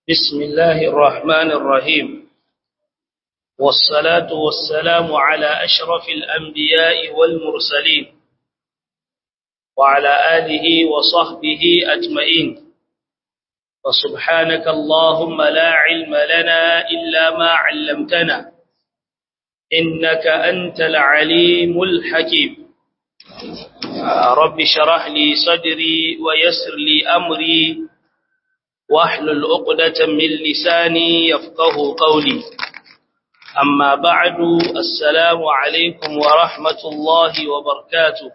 بسم الله الرحمن الرحيم والصلاة والسلام على أشرف الأنبياء والمرسلين وعلى آله وصحبه أجمعين وسبحانك اللهم لا علم لنا إلا ما علمتنا إنك أنت العليم الحكيم رب شرح لي صدري ويسر لي أمري واحلل عقدة من لساني يفقه قولي أما بعد السلام عليكم ورحمة الله وبركاته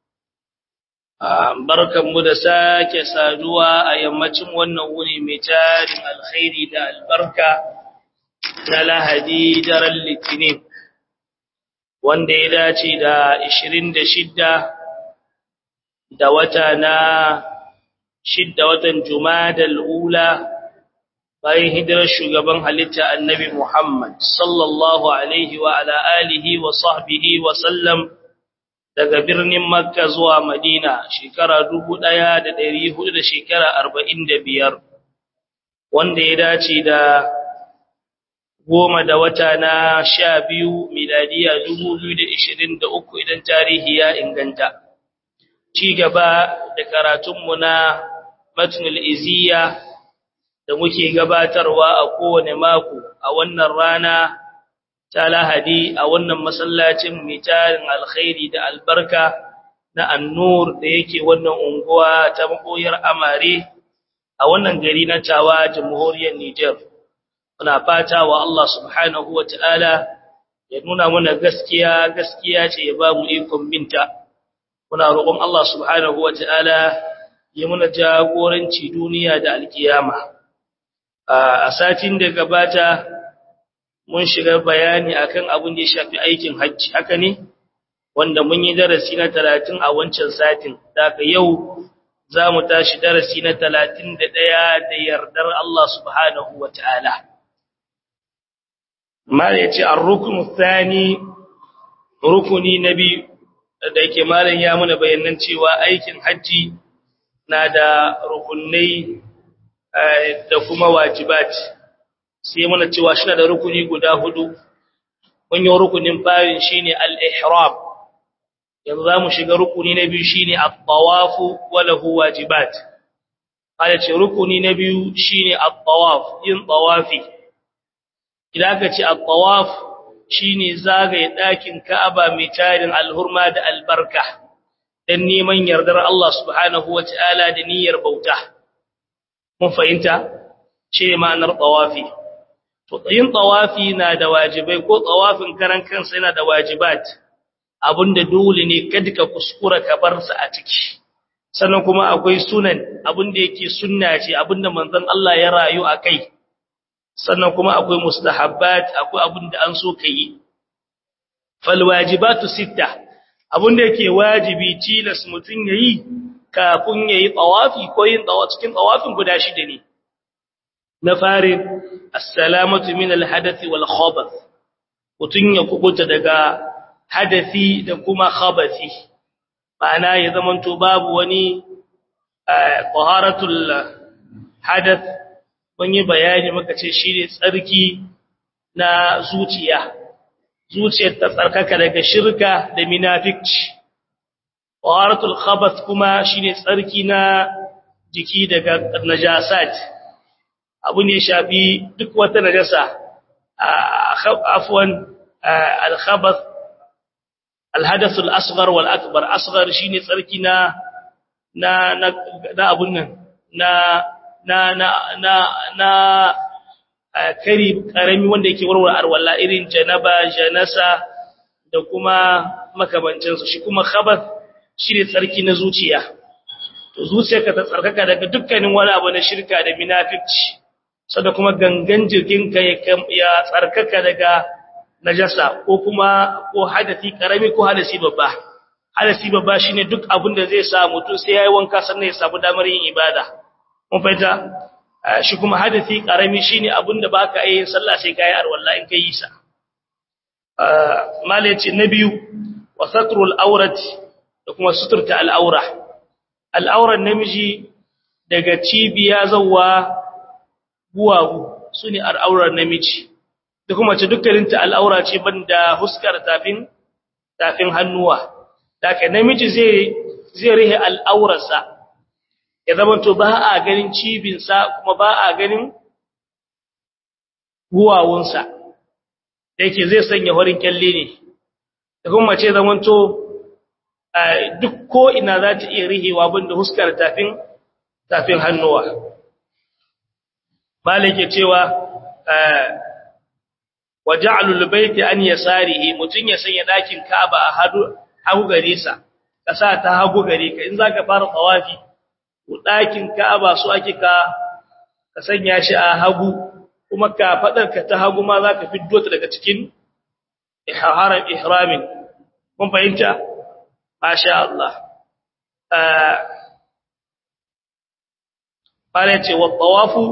barkanmu da sake saduwa a yammacin wannan wuni mai tarin alkhairi da albarka na lahadi daren litinin wanda ya dace da 26 da wata na shidda watan Jumadal ula bayan hijirar shugaban halitta Annabi Muhammad sallallahu alaihi wa ala alihi wa sahbihi wa sallam daga birnin Makka zuwa Madina shekara 1400 da shekara 45 wanda ya dace da goma da wata na sha biyu miladiya 2023 idan tarihi ya inganta ci gaba da karatunmu na matnul iziya da muke gabatarwa a kowane mako a wannan rana ta lahadi a wannan masallacin mitarin alkhairi da albarka na annur da yake wannan unguwa ta makoyar amare a wannan gari na tawa jamhuriyar Niger muna fata wa Allah subhanahu wataala ya nuna mana gaskiya gaskiya ce ya ba mu ikon binta muna roƙon Allah subhanahu wata'ala ya muna jagoranci duniya da alkiyama a satin da gabata mun shiga bayani akan abin da ya shafi aikin hajji haka ne wanda mun yi darasi na 30 a wancan satin daga yau za mu tashi darasi na 31 da yardar Allah subhanahu wata'ala mal yace ar-ruknu thani rukuni nabi da yake malam ya muna bayanan cewa aikin haji na da rukunai da kuma wajibat sai muna cewa shi da rukuni guda hudu mun yi rukunin farin shine al-ihram yanzu zamu shiga rukuni na biyu shine at-tawaf wa lahu wajibat kada ce rukuni na biyu shine at-tawaf yin tawafi idan ka ce at-tawaf shine zagaye ɗakin Ka'aba mai tarin alhurma da albarka dan neman yardar Allah subhanahu wataala da niyyar bauta mun fahimta ce ma'anar tawafi to yin tawafi na da wajibai ko tawafin karan kansa yana da wajibat abinda dole ne kada ka kuskura ka bar sa a ciki sannan kuma akwai sunan abinda yake sunna ce abinda manzon Allah ya rayu akai sannan kuma akwai mustahabbat akwai abin da an so ka yi falwajibatu sitta abin da yake wajibi tilas mutun yayi kafin yayi tawafi ko yin tawafi cikin tawafin guda shida ne na farin assalamatu min alhadathi wal khabath mutun ya kubuta daga hadathi da kuma khabathi ma'ana ya zamanto babu wani taharatul hadath mun yi bayani muka ce shi ne tsarki na zuciya zuciyar ta tsarkaka daga shirka da minafici waratul khabath kuma shi ne tsarki na jiki daga najasat abu ne shafi duk wata najasa afwan al-khabath al-hadath al-asghar wal akbar asghar shine tsarki na na na abun nan na na na na na kari karami wanda yake warware arwalla irin janaba janasa da kuma makamancin su shi kuma khabath shine tsarki na zuciya to zuciyarka ta tsarkaka daga dukkanin wani abu na shirka da munafici sada kuma gangan jikinka ya tsarkaka daga najasa ko kuma ko hadasi karami ko hadasi babba hadasi babba shine duk abin da zai sa mutum sai yayi wanka sannan ya samu damar yin ibada mun fahimta shi kuma hadisi karami shine abinda baka yi sallah sai kai arwalla in kai sa malaci na biyu wa satrul awrati da kuma suturta al'aura al'auran namiji daga cibiya zawwa guwagu su ne al'aurar namiji da kuma ce dukkaninta al'aura ce banda huskar tafin tafin hannuwa daga namiji zai zai rihe al'aurarsa ya zama to ba a ganin cibinsa kuma ba a ganin guwawunsa da yake zai sanya horin kyalle ne da kuma ce zaman to duk ko ina za ta iya rihewa banda huskar tafin tafin hannuwa malike cewa wa ja'alul baiti an yasarihi mutun ya sanya dakin Ka'aba a hadu hagu gare sa kasa ta hagu gare ka in zaka fara tawafi dakin Ka'aba su ake ka ka sanya shi a hagu kuma ka fadar ka ta hagu ma zaka fiddo ta daga cikin ihram ihramin kun fahimta masha Allah Fara ce wa tawafu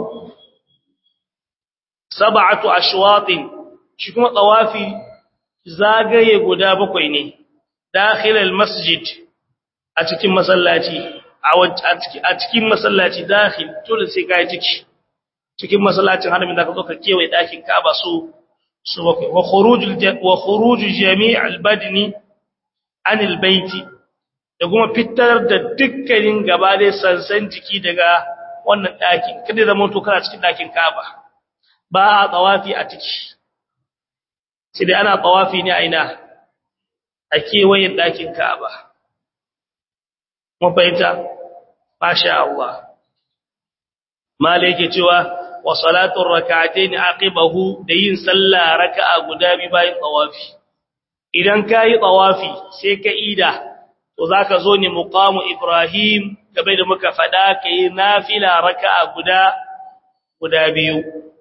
sab'atu ashwatin shi kuma tawafi zagaye guda bakwai ne dakhilal masjid a cikin masallaci a cikin masallaci dakhil dole sai kai ciki cikin masallacin haramin da ka zo ka kewaye dakin Ka'aba su su bakwai wa khurujul wa khuruj jami' al-badni an al-baiti da kuma fitar da dukkanin gaba da sansan jiki daga wannan dakin kada zama to kana cikin dakin Ka'aba ba a tsawafi a ciki sai dai ana tsawafi ne a ina a kewayen ɗakin ka'aba mun fahimta masha Allah mala yake cewa wa salatun rak'atayn aqibahu da yin sallah raka'a guda bi bayan tsawafi idan kai tsawafi sai ka ida to zaka zo ne muqamu ibrahim gabe da muka fada kai nafila raka'a guda guda biyu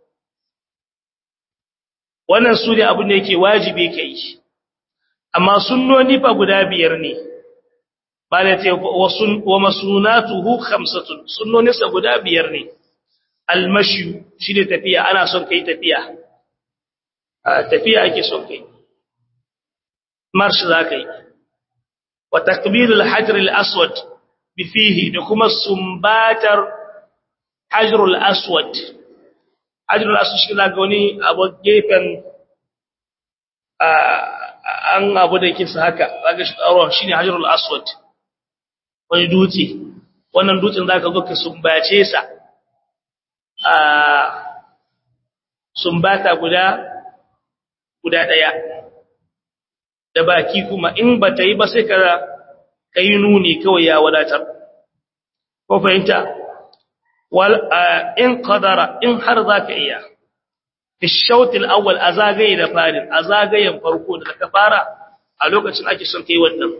wannan su ne abin da yake wajibi ka yi amma sunnoni fa guda biyar ne ba da ce wa masunatuhu khamsatun sunnoninsa guda biyar ne almashi shi ne tafiya ana son kai tafiya tafiya ake son kai marsh za ka yi wa takbirul hajr al-aswad bi fihi da kuma sumbatar hajr al-aswad hajjar asu shi na ga wani abu gefen an abu da yake su haka zaga shi tsaro shi ne hajjarul aswad wani dutse wannan dutsen za ka zo ka sumbace sa a sumbata guda guda ɗaya da baki kuma in ba ta yi ba sai ka yi nuni kawai ya wadatar ko fahimta in qadara in har zaka iya fi shautil awwal azagaye da farin azagayen farko da ka fara a lokacin ake son kai wannan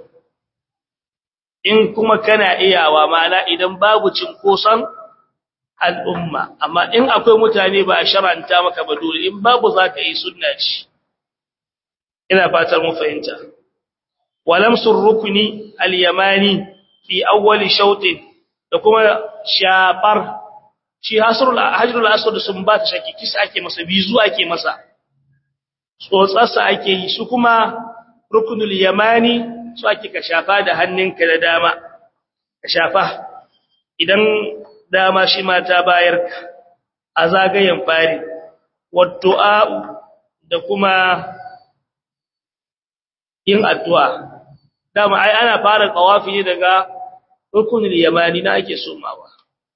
in kuma kana iyawa ma'ana idan babu cinkoson al'umma amma in akwai mutane ba a sharanta maka ba dole in babu zaka yi sunna ce ina fatar mu fahimta walamsur rukni al-yamani fi awwal shautin da kuma shafar shi hasrul hajrul aswad sun ba ta shaki kisa ake masa bizu ake masa tsotsarsa ake yi su kuma rukunul yamani su ake ka shafa da hannunka da dama ka shafa idan dama shi ma ta bayar a zagayen fari waddu'a da kuma yin addu'a dama ai ana fara qawafi ne daga rukunul yamani na ake somawa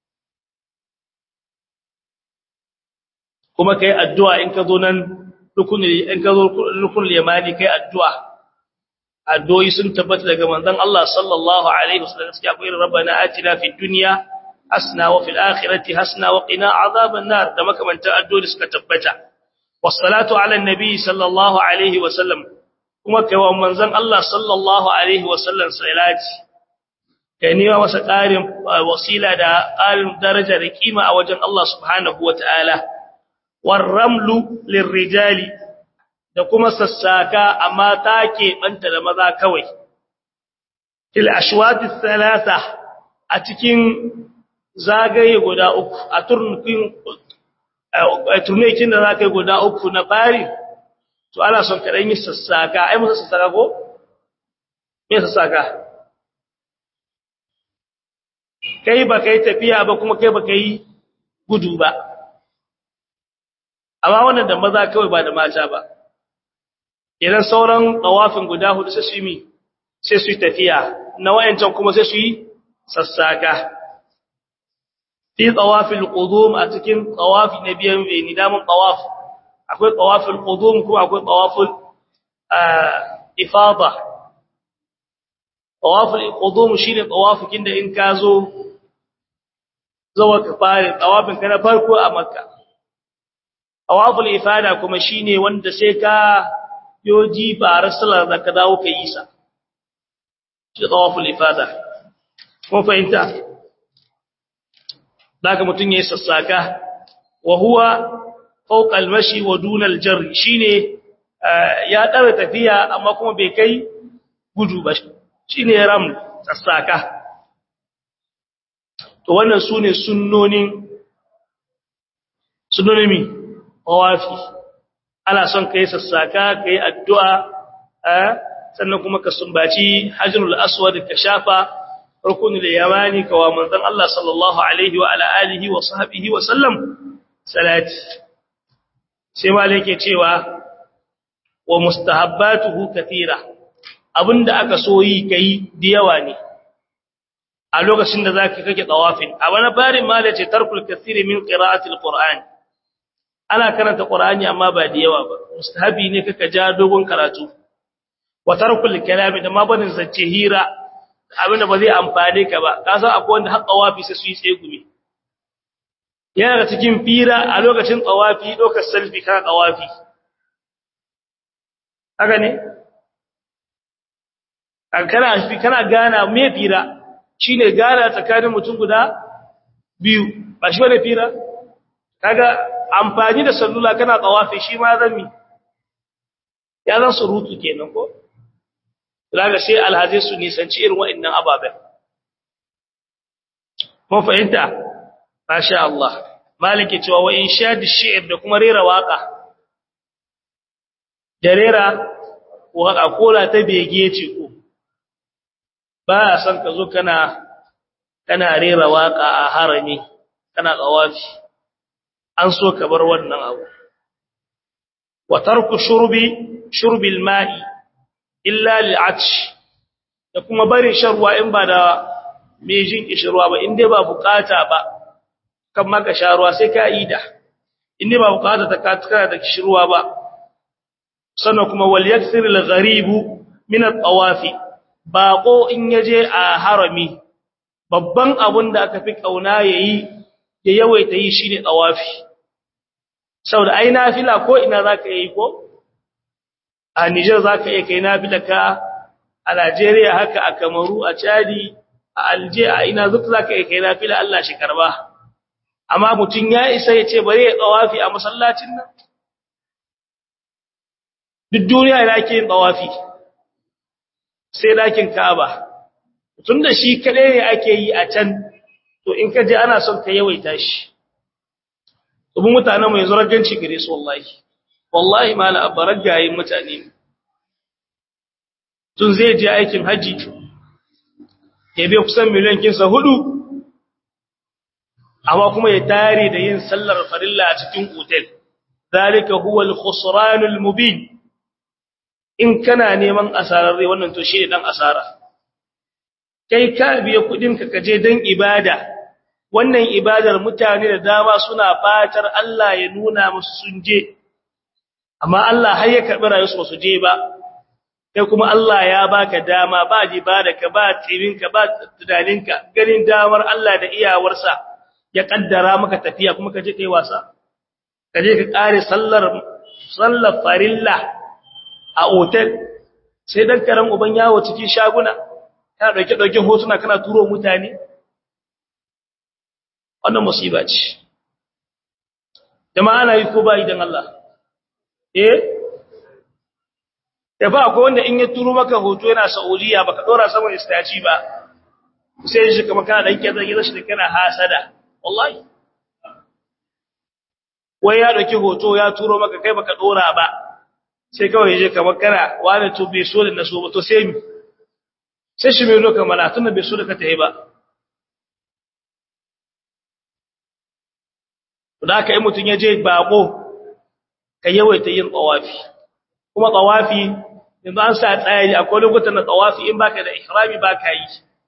kuma kai addu'a in ka zo nan rukunul in ka zo rukunul yamani kai addu'a addu'o'i sun tabbata daga manzon Allah sallallahu alaihi wasallam sai akwai rabbana atina fid dunya hasna wa fil akhirati hasna wa qina azaban nar da makamantan addu'o'i suka tabbata wassalatu ala nabi sallallahu alaihi wasallam kuma kai wa manzon Allah sallallahu alaihi wasallam salati kai ne masa ƙarin wasila da ƙarin daraja da kima a wajen Allah subhanahu wataala warramlu lirrijali da kuma sassaka amma take banta da maza kawai til ashwati thalatha a cikin zagaye guda uku a turnukin a turnukin da zakai guda uku na fari to ana son ka dan yi sassaka ai musa sassaka ko me sassaka kai ba kai tafiya ba kuma kai ba kai gudu ba amma wannan da maza kawai ba da mata ba idan sauran tawafin guda hudu sai su yi sai su yi tafiya na wayancan kuma sai su yi sassaka fi tawafil qudum a cikin tawafi na biyan bai nidamun tawaf akwai tawafil qudum kuma akwai tawaful ifada tawaful qudum shine tawafikin da in ka zo zawa ka fare tawafin ka na farko a makka tawaful ifada kuma shine wanda sai ka yoji ba rasulullah da ka dawo ka yi sa shi tawaful ifada ko fahimta daga mutun yayi sassaka wa huwa fawqa al-mashi wa duna al-jarr shine ya dare tafiya amma kuma bai kai gudu ba shine ram sassaka to wannan sune sunnonin sunnonin mi tawafi ana son kai sassaka kai addu'a sannan kuma ka sumbaci hajrul aswad ka shafa rukunul yamani kawa manzon Allah sallallahu alaihi wa ala alihi wa sahbihi wa sallam salati sai malai yake cewa wa mustahabbatuhu kathira abinda aka so yi kai da yawa ne a lokacin da zaka kake tawafin a wani barin malai ce tarkul kathiri min qira'ati alquran ana karanta qur'ani amma ba da yawa ba mustahabi ne kaka ja dogon karatu wa tarkul kalami da ma banin zance hira abinda ba zai amfane ka ba ka san akwai wanda har tawafi sai su yi tsegumi yana da cikin fira a lokacin tawafi dokar selfie kana tawafi haka ne kana fi kana gana me fira shine gana tsakanin mutum guda biyu ba shi bane fira kaga amfani da sallula kana tawafi shi ma zan ya zan surutu kenan ko Laga sai alhazai su nisanci irin waɗannan ababen. Mun fahimta? Masha Allah. Maliki cewa wa in sha da shi'ir da kuma rera waƙa. Da rera waƙa kola ta bege ce ko. Ba a son ka zo kana kana rera waƙa a harami, kana ƙawafi. An so ka bar wannan abu. Wa tarku shurbi shurbil ma'i illa li'atsh da kuma barin shan ruwa in ba da mai jin kishirwa ba in dai ba bukata ba kan maka sha ruwa sai ka ida in dai ba bukata ta katkara da kishirwa ba sannan kuma wal yakthir al gharib min at tawafi baqo in yaje a harami babban abun da aka fi kauna yayi ya yawaita yi shine tawafi saboda ai nafila ko ina zaka yi ko a Nijar za ka iya kai nafilaka a Najeriya haka a Kamaru a Chadi a Alje a ina zuka za ka iya kai nafila Allah shi karba amma mutum ya isa ya ce bari ya tsawafi a masallacin nan duk duniya ina ke yin tsawafi sai dakin Ka'aba tun da shi kaɗai ne ake yi a can to in ka je ana son ka yawaita shi domin mutanen mu yanzu ragganci gare su wallahi wallahi mala abbarar gayin mutane tun zai je aikin haji ya bai kusan miliyan kinsa hudu amma kuma ya tare da yin sallar farilla a cikin otel zalika huwa al-khusranul mubin in kana neman asararre wannan to shi ne dan asara kai ka biya kudin ka kaje dan ibada wannan ibadar mutane da dama suna fatar Allah ya nuna musu sun je amma Allah har ya karbi rayuwarsu ba su je ba kai kuma Allah ya baka dama ba ka ba tsirinka ba tunaninka ganin damar Allah da iyawarsa ya kaddara maka tafiya kuma kaje kai wasa kaje ka kare sallar sallar farilla a hotel sai dan karan uban yawo cikin shaguna kana dauke dauke hotuna kana turo mutane wannan musiba ce jama'a ana yi ko ba idan Allah eh da ba akwai wanda in ya turo maka hoto yana Saudiya baka dora saman istaci ba sai shi kuma kana dan kiyaye gidan shi kana hasada wallahi wai ya dauki hoto ya turo maka kai baka dora ba sai kawai je kamar kana wani to bai so da na so ba to sai mi sai shi mai loka mana tunda bai so da ka tayi ba to da haka in mutun ya je bako ka yawaita yin tawafi kuma tawafi yanzu an sa tsayari akwai lokutan da tawafi in baka da ihrami baka yi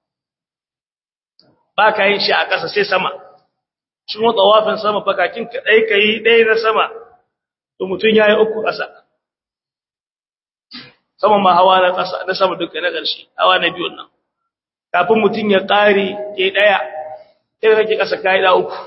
baka yin shi a ƙasa sai sama shi kuma tawafin sama bakakin ka dai kai dai na sama to mutun yayi uku ƙasa sama ma hawa na ƙasa na sama duka na ƙarshe hawa na biyun nan kafin mutun ya ƙare ke daya sai kake ƙasa kai da uku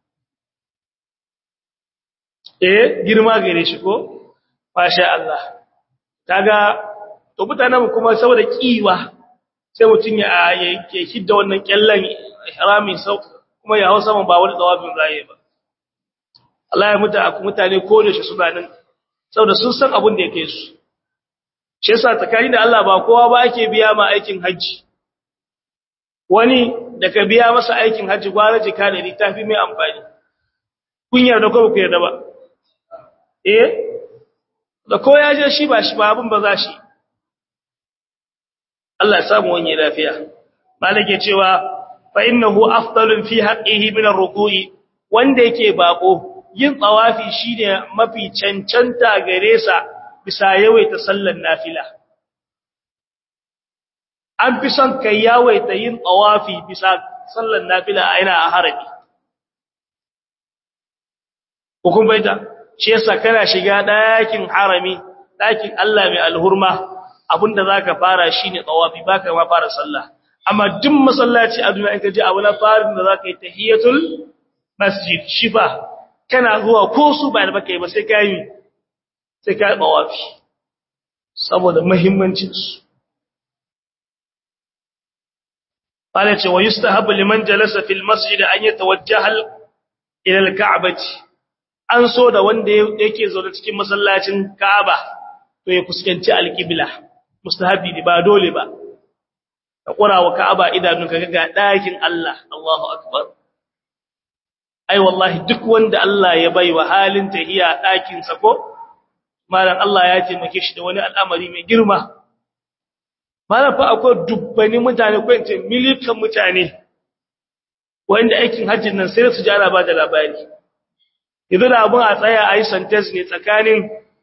eh girma gare shi ko masha Allah kaga to mutanen kuma saboda kiwa sai mutun ya yake hidda wannan kyallan ihrami sau kuma ya hausa ba wani tsawafin raye ba Allah ya muta aku mutane ko da shi suna nan saboda sun san abin da yake su shi yasa tsakani da Allah ba kowa ba ake biya ma aikin haji wani da ka biya masa aikin haji gwara jika da littafi mai amfani kun yarda ko ku yarda ba eh da ko ya je shi ba shi ba abin ba za shi Allah ya samu wani lafiya malike cewa fa innahu afdalun fi haqqihi min ar-ruku'i wanda yake bako yin tsawafi shine mafi cancanta gare sa bisa yawaita sallar nafila an fi son kai yawaita yin tsawafi bisa sallar nafila a ina a harabi hukun baita shi yasa kana shiga ɗakin harami ɗakin Allah mai alhurma abinda zaka fara shine tsawafi baka ma fara sallah amma duk masallaci a duniya in ka je abu na farin da zaka yi tahiyatul masjid shifa kana zuwa ko su ba da baka yi ba sai ka yi sai ka yi tsawafi saboda muhimmancin su qala ce wa yustahabu liman jalasa fil masjid an yatawajjaha ila al-ka'bati an so da wanda yake zaune cikin masallacin Ka'aba to ya fuskanci al-qibla mustahabi ne ba dole ba ka kura wa Ka'aba idanun ka ga dakin Allah Allahu akbar ai wallahi duk wanda Allah ya bai wa halin tahiya dakin sa ko malan Allah ya taimake shi da wani al'amari mai girma malan fa akwai dubbani mutane ko ince milikan mutane wanda aikin hajjin nan sai su jara ba da labari idan abun a tsaya a yi sentence ne tsakanin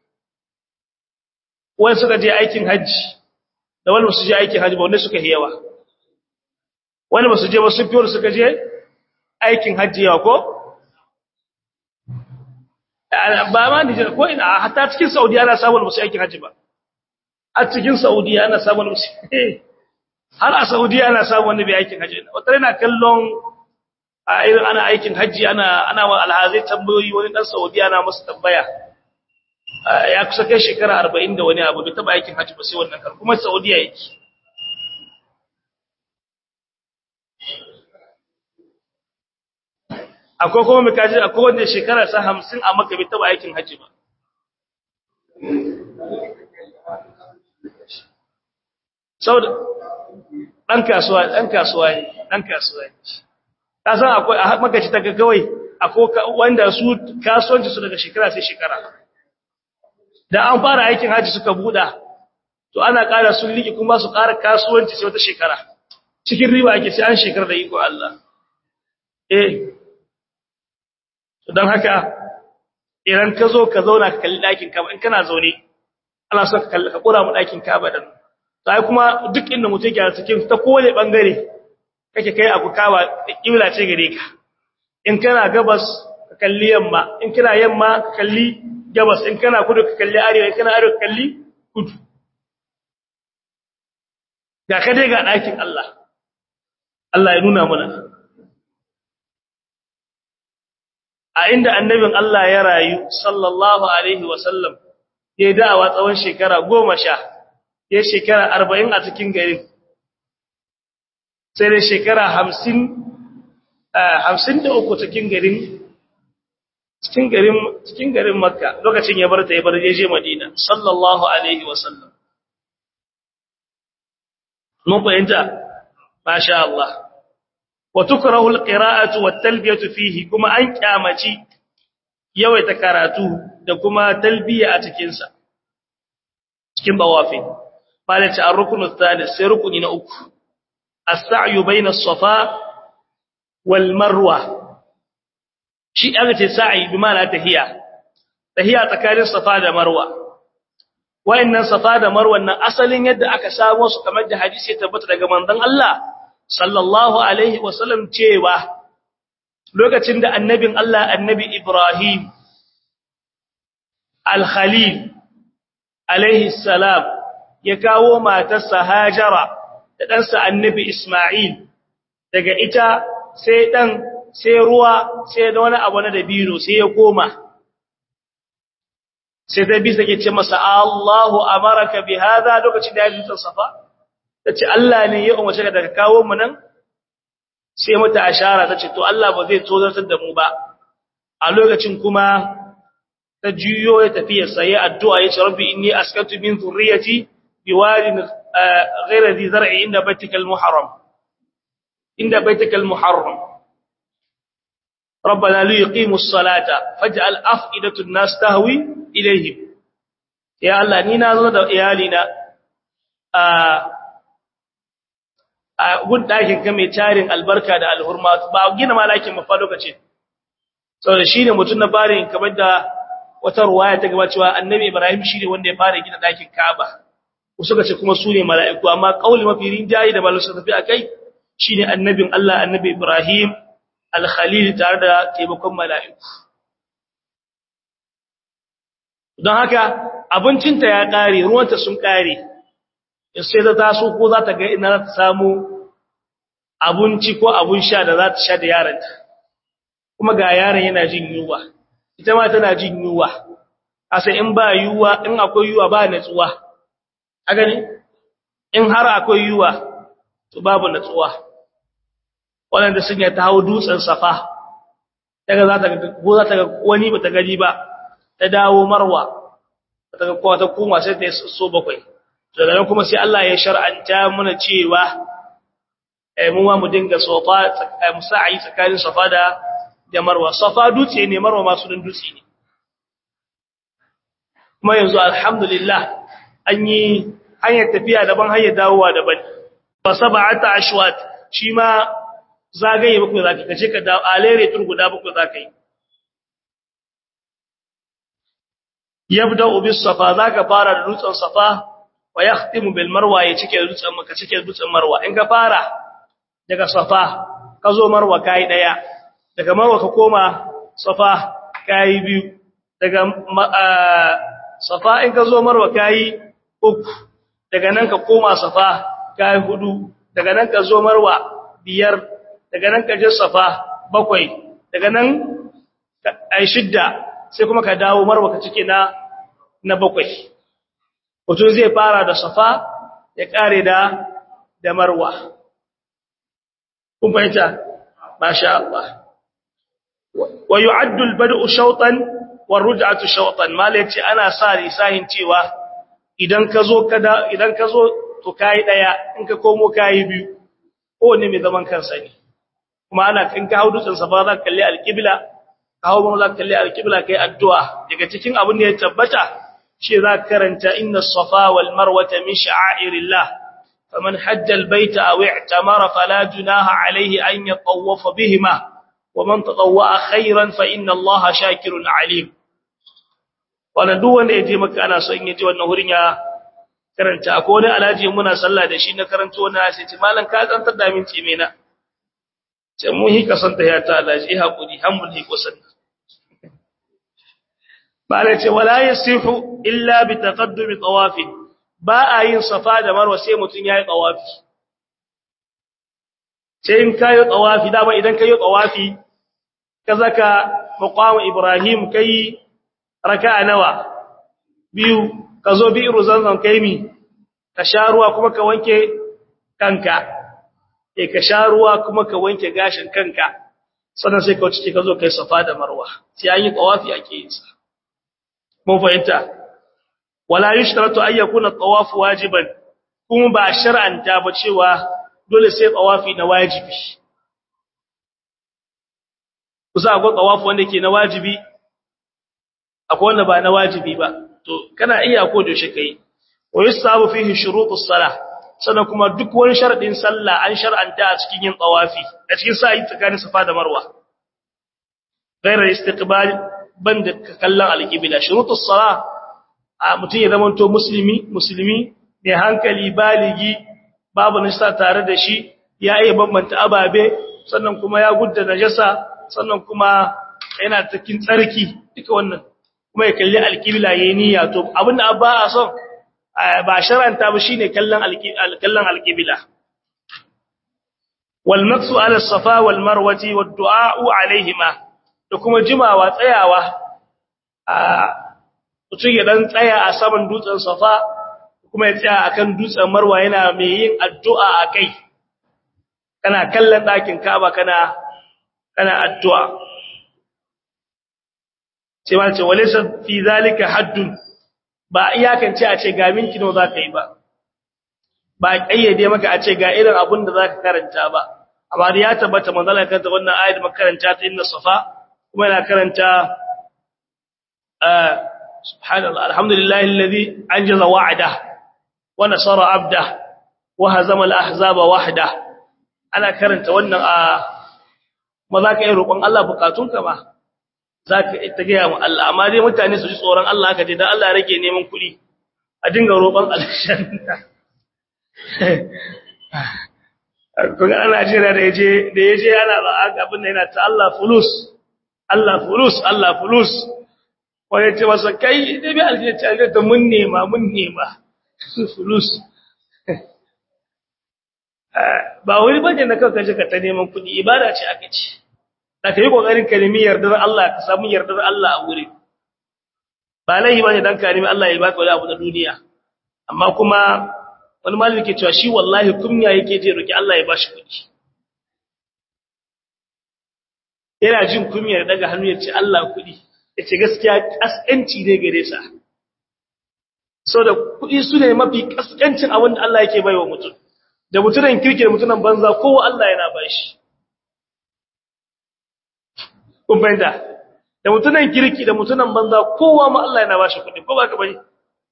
wani suka je aikin hajji da wani su je aikin hajji ba wanda suka yawa wani ba su je ba sun fi wani suka je aikin hajji yawa ko? ba ma nijar ko ina hatta cikin saudiya ana samun musu aikin hajji ba a cikin saudiya ana samun musu har a saudiya ana samun wani bai aikin hajji wata yana kallon a irin ana aikin hajji ana ana wa alhazai tambayoyi wani dan saudiya na musu tambaya ya kusa kai shekara 40 da wani abu bai taba aikin hajji ba sai wannan kar kuma saudiya yake akwai kuma mai kaji akwai wanda shekara sa 50 a maka bai taba aikin hajji ba saboda dan kasuwa dan kasuwa ne dan kasuwa ne kasan akwai a makaci ta kawai akwai wanda su kasuwanci su daga shekara sai shekara da an fara aikin haji suka buɗa to ana ƙara sun liƙi kuma su ƙara kasuwanci sai wata shekara cikin riba ake sai an shekara da iko Allah eh don haka idan ka zo ka zauna ka kalli ɗakin kaba in kana zaune ana so ka kalli ka ƙura mu ɗakin kaba dan sai kuma duk inda mutum yake cikin ta kowane bangare kake kai abu kawa kibla ce gare ka in kana gabas ka kalli yamma in kana yamma ka kalli gabas in kana kudu ka kalli arewa in kana arewa ka kalli kudu ga ka dai ga ɗakin Allah Allah ya nuna mana a inda annabin Allah ya rayu sallallahu alaihi wasallam ya da'awa tsawon shekara goma sha ya shekara arba'in a cikin garin sai da shekara hamsin hamsin da uku cikin garin cikin garin cikin garin makka lokacin ya bar ta ya bar ya je madina sallallahu alaihi wasallam mun fahimta masha Allah wa tukrahu alqira'atu wat-talbiyatu fihi kuma an kyamaci yawaita karatu da kuma talbiya a cikin sa cikin bawafi malaka ar-ruknu ath-thalith sai rukuni na uku as-sa'yu bayna as-safa wal marwa shi aka ce sa'i bi ma'ana tahiya tahiya tsakanin safa da marwa wayannan safa da marwa nan asalin yadda aka samu su kamar da hadisi ya tabbata daga manzon Allah sallallahu alaihi wasallam cewa lokacin da annabin Allah annabi Ibrahim al-Khalil alaihi salam ya kawo matarsa Hajara da ɗansa annabi Ismail daga ita sai ɗan sai ruwa sai da wani abu na dabino sai ya koma sai ta bisa ke ce masa Allahu amaraka bi hada lokacin da ya ji safa tace Allah ne ya umarce ka daga kawo mu nan sai mata ashara tace to Allah ba zai tozartar da mu ba a lokacin kuma ta juyo ya tafi ya sayi addu'a ya ce rabbi inni askantu min zurriyati biwadin ghayra dhi zar'i inda baitikal muharram inda baitikal muharram ربنا ليقيموا الصلاة فاجعل أفئدة الناس تهوي إليهم يا الله نينا زو da iyalina a a gun dakin ka mai tarin albarka da alhurma ba gina malakin mafa lokacin saboda shine mutun na fare kamar da wata ruwaya ta gaba cewa annabi Ibrahim shine wanda ya fara gina dakin Kaaba suka ce kuma su ne mala'iku amma kauli mafi rinjayi da malasu tafi akai shine annabin Allah annabi Ibrahim al-Khalil tare da taimakon mala'iku don haka abincinta ya kare ruwanta sun kare sai ta taso ko za ta ga ina za ta samu abinci ko abun sha da za ta sha da yaranta kuma ga yaron yana jin yunwa ita ma tana jin yunwa asa in ba yunwa in akwai yunwa ba natsuwa a gani in har akwai yunwa to babu natsuwa wanda sun ya tawo dutsen safa daga za ta ga ko za ta ga wani ba ta gani ba ta dawo marwa ta ga kowa ta koma sai ta so bakwai daga nan kuma sai Allah ya shar'anta mana cewa eh mu ma mu dinga sofa musa'i tsakanin safa da da marwa safa dutse ne marwa ma su dutse ne kuma yanzu alhamdulillah an yi hanyar tafiya daban hanyar dawowa daban fa sab'ata ashwat shi ma zagaye bakwai zaka kace ka dawo alere tur guda bakwai zaka yi yabda bis safa zaka fara da dutsen safa wa yakhtimu bil marwa ya cike dutsen maka cike dutsen marwa in ka fara daga safa ka zo marwa kai daya daga marwa ka koma safa kai biyu daga safa in ka zo marwa kai uku daga nan ka koma safa kai hudu daga nan ka zo marwa biyar daga nan ka je safa bakwai daga nan ai shidda sai kuma ka dawo marwa ka cike na na bakwai mutum zai fara da safa ya kare da da marwa kun fahimta masha Allah wa yu'addu al-bad'u shawtan wa ruj'atu shawtan malaci ana sa risahin cewa idan ka zo kada idan ka zo to kai daya in ka komo kai biyu ko ne mai zaman kansa ne kuma ana in ka haudu tsan safa za ka kalli al-qibla ka hawo za ka kalli al-qibla kai addu'a daga cikin abin da ya tabbata shi za karanta inna safa wal marwata min sha'airillah faman hajja al baita aw i'tamara fala junaha alayhi an yatawwafa bihima waman tatawwa khairan fa inna allaha shakirun alim wannan duk wanda yaje maka ana so in yaje wannan hurin ya karanta ko wani alaji muna sallah da shi na karanto wannan sai ce malam ka tsantar da min cime na sai mu hi kasanta ya ta alaji hakuri hamul hi kusan bala ce wala yasihu illa bi taqaddumi tawaf ba a yin safa da marwa sai mutun yayi tawafi sai in kayo tawafi da ba idan kayo tawafi kazaka maqam ibrahim kai raka'a nawa biyu kazo bi zanzan kai mi ka sha ruwa kuma ka wanke kanka eh ka sha ruwa kuma ka wanke gashin kanka sannan sai ka wuce ka zo kai safa da marwa sai an yi tawafi ake yin sa mun fahimta wala yushtaratu an yakuna at-tawaf wajiban kuma ba shar'anta ba cewa dole sai tawafi na wajibi kusa akwai tawafi wanda ke na wajibi akwai wanda ba na wajibi ba to kana iya ko da shi kai wa yusabu fihi shurutus salah sannan kuma duk wani sharadin sallah an shar'anta a cikin yin tawafi a cikin sa'i tsakanin safa da marwa غير الاستقبال banda kallon alqibla shurutus sala a mutun ya zama to musulmi musulmi ne hankali baligi babu nisa tare da shi ya iya bambanta ababe sannan kuma ya gudda najasa sannan kuma yana cikin tsarki duka wannan kuma ya kalli alqibla yayin niyya to abinda abba a son ba sharanta ba shine kallon kallon alqibla wal maqsu ala safa wal marwati wad du'a alaihima da kuma jimawa tsayawa a mutum ya dan tsaya a saman dutsen safa kuma ya tsaya akan dutsen marwa yana mai yin addu'a akai kana kallon ɗakin Ka'aba kana kana addu'a sai ma ce walaysa fi zalika haddun ba iyakance a ce ga minti nawa zaka yi ba ba kayyade maka a ce ga irin abun da zaka karanta ba amma da ya tabbata manzala kanta wannan ayat makaranta ta inna safa kuma yana karanta subhanallah alhamdulillahi alladhi anjaza wa'ada wa nasara abda wa hazama al-ahzaba wahda ana karanta wannan a ma za ka yi roƙon Allah bukatunka ba za ka ta gaya mu Allah amma dai mutane su ji tsoron Allah haka dai don Allah rage neman kuɗi a dinga roƙon alshanna kuma ana jira da yaje da yaje ana abin da yana ta Allah fulus Allah fulus Allah fulus wani ce masa kai da bi aljanna ta mun nema mun nema fulus ba wani bane na kanka jika ta neman kuɗi ibada ce aka ce da kai kokarin ka nemi yardar Allah ka samu yardar Allah a wuri ba laihi bane dan ka nemi Allah ya baka wani abu na duniya amma kuma wani malami ke cewa shi wallahi kunya yake je roki Allah ya bashi kuɗi yana jin kunyar daga hannu ya ce Allah kuɗi ya ce gaskiya kaskanci ne gare sa so da kuɗi su ne mafi kaskancin abin da Allah yake baiwa mutum da mutunan kirki da mutunan banza kowa Allah yana bashi kun fahimta da mutunan kirki da mutunan banza kowa ma Allah yana bashi kuɗi ko ba ka bane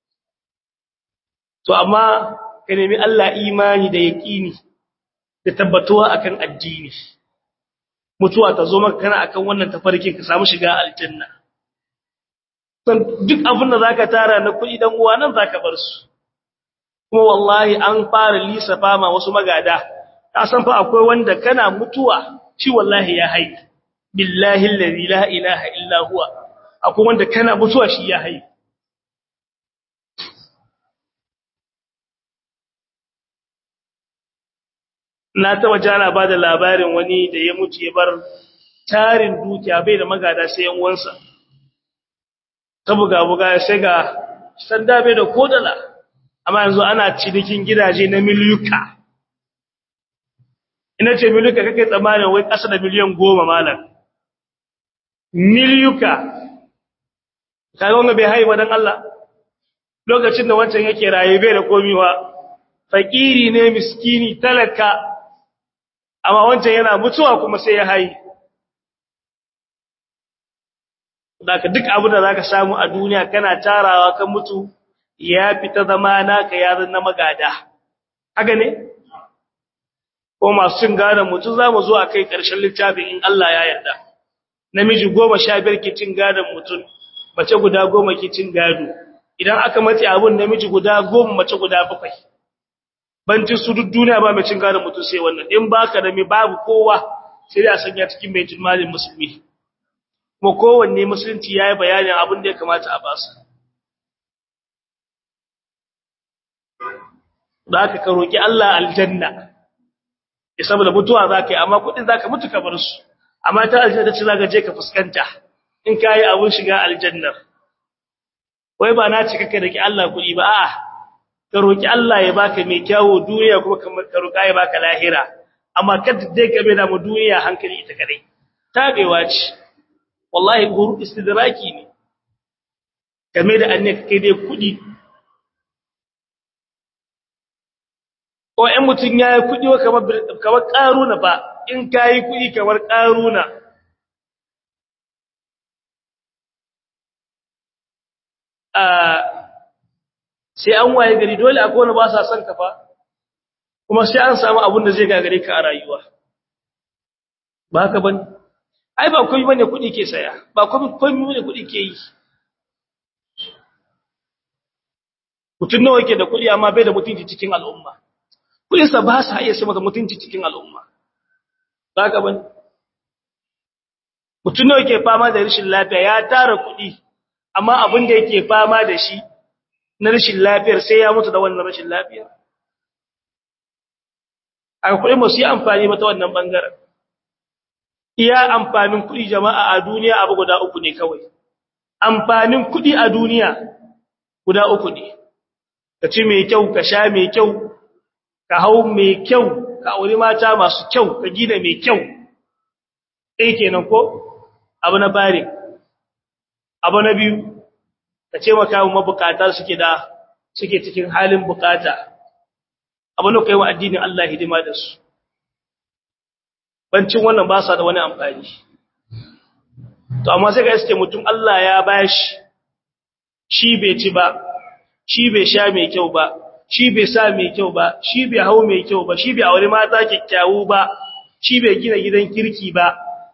to amma ka nemi Allah imani da yaqini da tabbatuwa akan addini mutuwa ta zo maka kana akan wannan tafarkin ka samu shiga aljanna san duk abin da zaka tara na kuɗi dan uwa nan zaka bar su kuma wallahi an fara lisafa ma wasu magada ka san fa akwai wanda kana mutuwa shi wallahi ya hai billahi allazi la ilaha illa huwa akwai wanda kana mutuwa shi ya hai na taba jana ba da labarin wani da ya mutu ya bar tarin dukiya bai da magada sai yan uwansa ta buga buga sai ga sanda bai da kodala amma yanzu ana cinikin gidaje na miliyuka ina ce miliyuka kake tsammanin wai ƙasa da miliyan goma malam miliyuka kaga wanda bai haifa don Allah lokacin da wancan yake raye bai da komiwa fakiri ne miskini talaka amma wancan yana mutuwa kuma sai ya hayi daga duk abin da zaka samu a duniya kana tarawa kan mutu ya fita zama naka yaran na magada haka ne ko masu cin gadon mutu za mu zo a kai ƙarshen littafin in Allah ya yarda namiji goma sha biyar ke cin gadon mutum mace guda goma ke cin gado idan aka mace abun namiji guda goma mace guda bakwai banci su duk duniya ba mai cin gadon mutum sai wannan in baka da mai babu kowa sai a sanya cikin mai jimalin musulmi kuma kowanne musulunci ya yi bayanin abin da ya kamata a basu da aka ka roƙi Allah aljanna ya saboda mutuwa za ka yi amma kuɗin za ka mutu ka bar su amma ta aljanna ta ce za ka je ka fuskanta in ka yi abin shiga aljannar wai ba na ce kaka da ki Allah kuɗi ba a'a ka roƙi Allah ya baka mai kyawo duniya kuma ka roƙa ya baka lahira amma kada dai ka bai da mu duniya hankali ita kadai tabewa ce wallahi guru istidraki ne game da annaka kai dai kuɗi ko ɗan mutum ya yi kuɗi kamar kamar ƙaruna ba in ka yi kuɗi kamar ƙaruna sai an waye gari dole akwai wani ba sa son ka fa kuma sai an samu abin da zai gagare ka a rayuwa ba haka bane ai ba komai bane kudi ke saya ba komai komai bane kudi ke yi mutun nawa yake da kudi amma bai da mutunci cikin al'umma kudin sa ba sa iya sama da mutunci cikin al'umma zaka bane mutun nawa yake fama da rashin lafiya ya tara kudi amma abin da yake fama da shi na rashin lafiyar sai ya mutu da wannan rashin lafiyar a kuɗi masu yi amfani ba ta wannan ɓangaren iya amfanin kuɗi jama'a a duniya abu guda uku ne kawai amfanin kuɗi a duniya guda uku ne ka ci mai kyau ka sha mai kyau ka hau mai kyau ka auri mata masu kyau ka gina mai kyau ɗaya kenan ko abu na fari abu na biyu ka ce maka mabukata suke da suke cikin halin bukata abin da kai wa addinin Allah hidima da su bancin wannan ba sa da wani amfani to amma sai ga iske mutum Allah ya bashi shi bai ci ba shi bai sha mai kyau ba shi bai sa mai kyau ba shi bai hau mai kyau ba shi bai aure mata kyakkyawu ba shi bai gina gidan kirki ba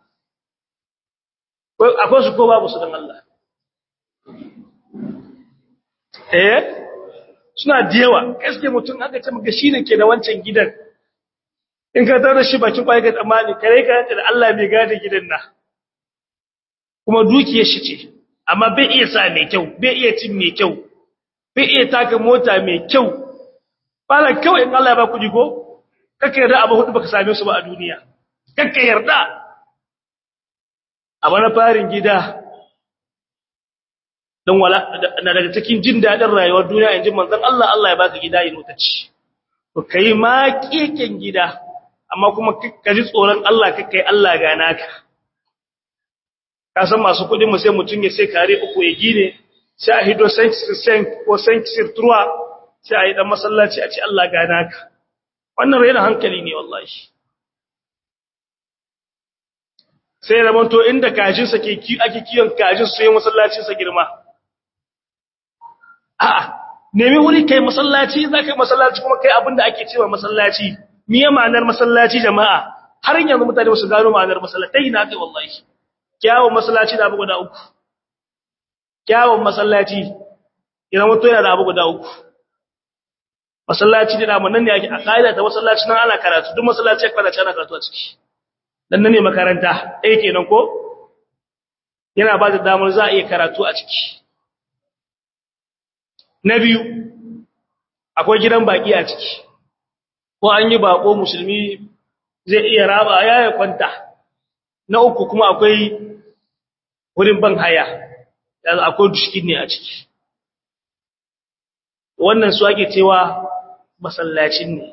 akwai su ko babu su dan Allah eh suna da yawa gaske mutum aka ce maka shine ke da wancan gidan in ka tarar shi bakin kwai ga tsammani kare ka da Allah bai gada gidan na kuma dukiyar shi ce amma bai iya sa mai kyau bai iya cin mai kyau bai iya taka mota mai kyau bala kawai in Allah ya ba ku ko kaka yarda abu hudu baka same su ba a duniya kaka yarda a bana farin gida don wala na daga cikin jin dadin rayuwar duniya inji manzon Allah Allah ya baka gida yin mutaci to kai ma keken gida amma kuma ka ji tsoron Allah ka kai Allah ga naka ka san masu kudin mu sai mutun ya sai kare uku ya gine sai a hido sen ko sen sirtruwa sai a yi dan masallaci a ce Allah ga naka wannan raina hankali ne wallahi sai ramanto inda kajinsa ke ake kiyon kajin su yi masallacinsa girma a'a nemi wuri kai masallaci za ka yi masallaci kuma kai abinda ake cewa masallaci miye ma'anar masallaci jama'a har yanzu mutane su gano ma'anar masallatai na kai wallahi kyawun masallaci da abu guda uku kyawun masallaci yana mutu yana da abu guda uku masallaci da namu nan ne ake a ƙa'ida ta masallaci nan ana karatu duk masallaci ya kwalace ana karatu a ciki dan nan ne makaranta ɗaya kenan ko yana ba da damar za a iya karatu a ciki na biyu akwai gidan baki a ciki ko an yi bako musulmi zai iya raba ya ya kwanta na uku kuma akwai wurin ban haya yanzu akwai dushkin ne a ciki wannan su ake cewa masallacin ne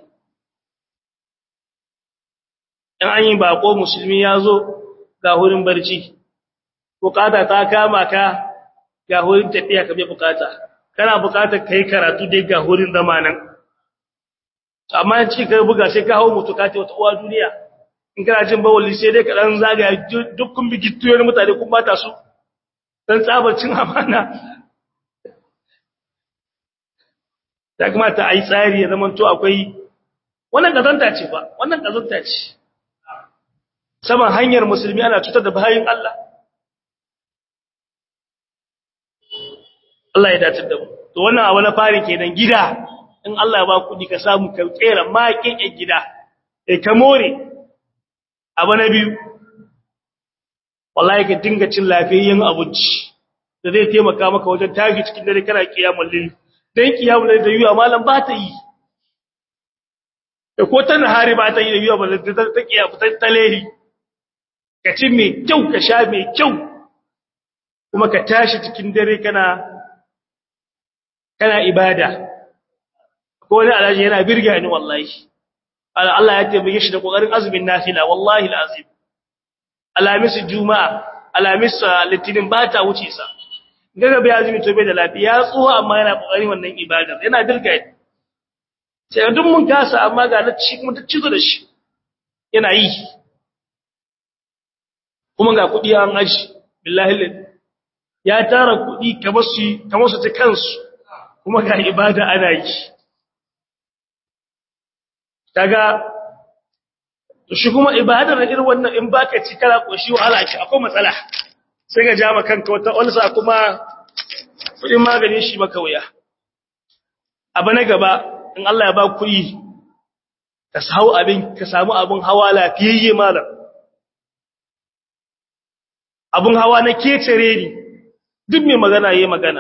in an yi bako musulmi ya zo ga wurin barci bukata ta kama ka ga wurin tafiya ka bai bukata kana bukatar kai karatu dai ga wurin zama nan amma in cikin kai buga sai ka hawo mutu ka ce wata uwa duniya in kana jin bawali sai dai ka dan zagaya dukkan bigittuyoyin mutane kun bata su dan tsabarcin amana ta kamata a yi tsari ya zama to akwai wannan kazanta ce ba wannan kazanta ce saman hanyar musulmi ana cutar da bayin Allah Allah ya dace da mu to wannan abu na fari kenan gida in Allah ya ba kudi ka samu ka kera makin yan gida eh ka more abu na biyu wallahi ka dinga cin lafiyayyen abinci da zai taimaka maka wajen tashi cikin dare kana kiyamul lil dan kiyamul lil da yuwa malam ba ta yi da ko ta nahari ba ta yi da yuwa ba ta kiyamu ta lehi ka ci mai kyau ka sha mai kyau kuma ka tashi cikin dare kana kana ibada ko wani alhaji yana birga ni wallahi Allah ya tabbake shi da kokarin azumin nafila wallahi alazim alamis juma'a alamis litinin ba ta wuce sa daga bai azumi to bai da lafiya tsuwa amma yana kokarin wannan ibada yana birga ni sai duk mun kasa amma ga na ci kuma ta cizo da shi yana yi kuma ga kudi an aji billahi ya tara kudi kamar su kamar su ta kansu kuma ga ibada ana yi kaga to shi kuma ibadar irin wannan in baka ci kala koshi wahala ce akwai matsala sai ga jama kanka wata ulsa kuma kudin maganin shi maka wuya abu na gaba in Allah ya ba kuɗi ka samu abin ka samu abin hawa lafiyayye malam abin hawa na kecere ni duk mai magana yayi magana